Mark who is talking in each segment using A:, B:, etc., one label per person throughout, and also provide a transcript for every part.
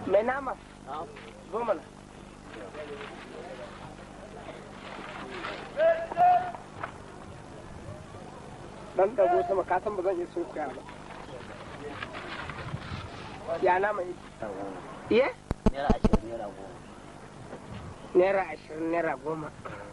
A: mai nama zo mana dan dago sama ka san ba zan iya sunkuya ba ya nama yi iya
B: naira ashirin naira goma
A: naira ashirin naira goma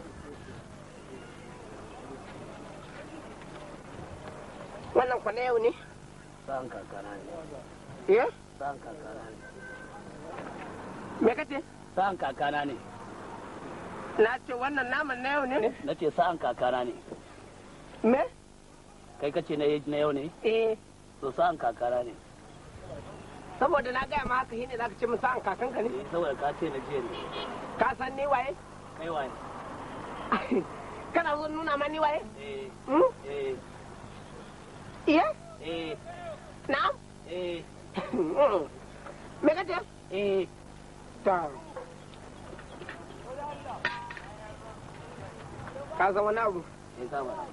A: wannan kwana yau ne
B: sa'an kakana ne
A: iya
B: sa'an kakana ne
A: me kace
B: sa'an kakana ne
A: na ce wannan naman na yau ne
B: na ce sa'an kakana ne
A: me
B: kai ka ce na yau ne
A: eh
B: to sa'an kakana ne
A: saboda na gaya ma haka shine zaka ce min sa'an kakanka ne
B: Eh, saboda ka ce na jiya ne
A: ka san ni waye
B: kai waye
A: kana zo nuna ma ni waye
B: eh
A: hmm?
B: eh
A: iya
B: eh
A: na'am
B: eh
A: me kace
B: eh
A: ta ka san wani abu
B: eh ka ba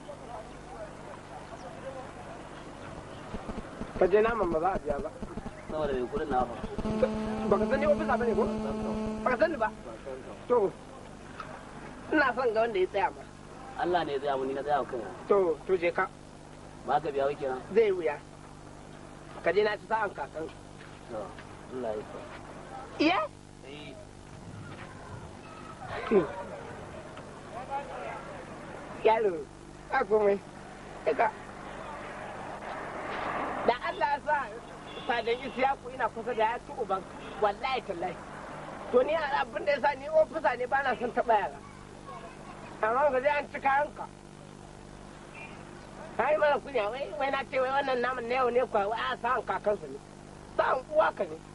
A: ka je naman ba za a biya ba
B: saboda mai kudin na fa
A: baka sani ofisa bane ko baka sani ba to ina son ga wanda ya tsaya ba
B: Allah ne ya tsaya mu ni na tsaya kai
A: to to je ka
B: ba ka biya wake na
A: zai wuya ka je na ci sa'an kakan
B: to Allah ya sa
A: iya
B: eh
A: yaro ka komai ka da Allah ya sa sadan isiyaku ina kusa da ya ci uban wallahi tallahi to ni abin da ya sa ni ofisa ne ba na son taɓa yara amma ga zai an ci kayanka ka yi mana kunya wai wai na ce wai wannan naman na yau ne kwa wai a sa'an kakansa ne sa'an uwa ka ne